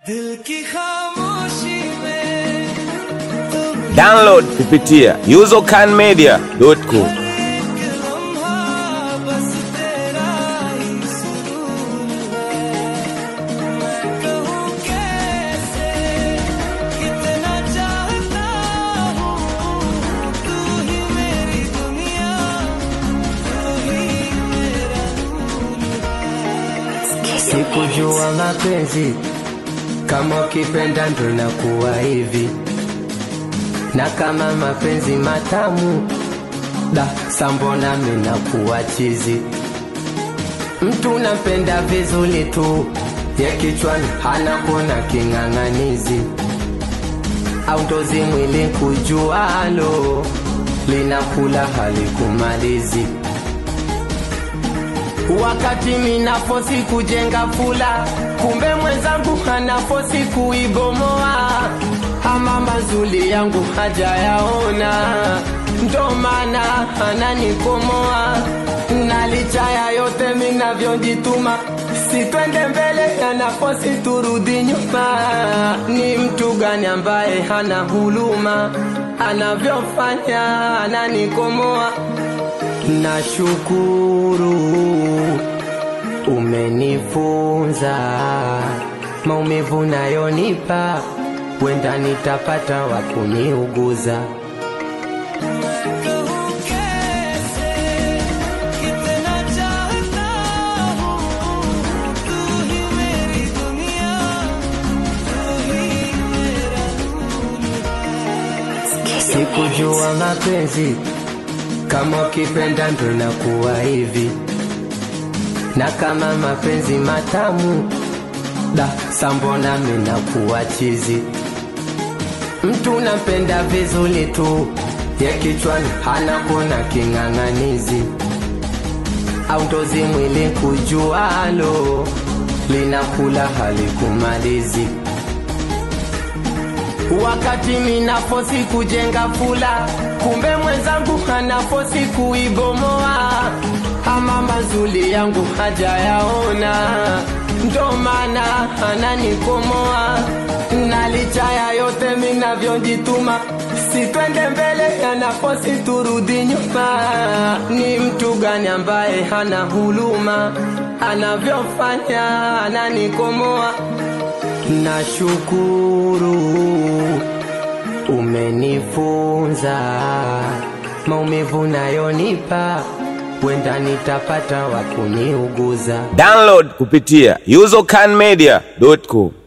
दिल की खामोशी में तुम Download kupitia usercanmedia.com. एक लम्हा बस तेरा ही सुरूर है मैं कहूँ कैसे कितना चाहता हूँ तू ही मेरी दुनिया तू ही मेरा Sikujua mapenzi kama ukipenda ndo nakuwa hivi, na kama mapenzi matamu da sambona minakuwa chizi. Mtu napenda vizuri tu ya kichwani, hana kuona king'ang'anizi au ndozi mwili kujualo linakula halikumalizi wakati minafosi kujenga fula, kumbe mwenzangu anafosi kuibomoa. Ama mazuli yangu hajayaona, ndo maana ananikomoa. Na licha ya yote minavyojituma, sitwende mbele, anafosi turudi nyuma. Ni mtu gani ambaye hana huluma, anavyofanya ananikomoa Nashukuru umenifunza maumivu nayonipa, wenda nitapata wa kuniuguza. कहूँ कैसे कितना चाहता हूँ तू ही मेरी दुनिया तू ही मेरा Sikujua mapenzi kama ukipenda ndo nakuwa hivi, na kama mapenzi matamu da sambona minakuwa chizi. Mtu napenda vizuri tu ya kichwani, hana kuona king'ang'anizi au ndozi mwili kujualo linakula halikumalizi wakati minafosi kujenga fula, kumbe mwenzangu anafosi kuibomoa. Ama mazuli yangu hajayaona, ndo maana ananikomoa. Na licha ya yote minavyojituma, sitwende mbele, anafosi turudi nyuma. Ni mtu gani ambaye hana huluma, anavyofanya ananikomoa. Nashukuru umenifunza maumivu nayonipa, wenda nitapata wa kuniuguza. Download kupitia usercanmedia.com.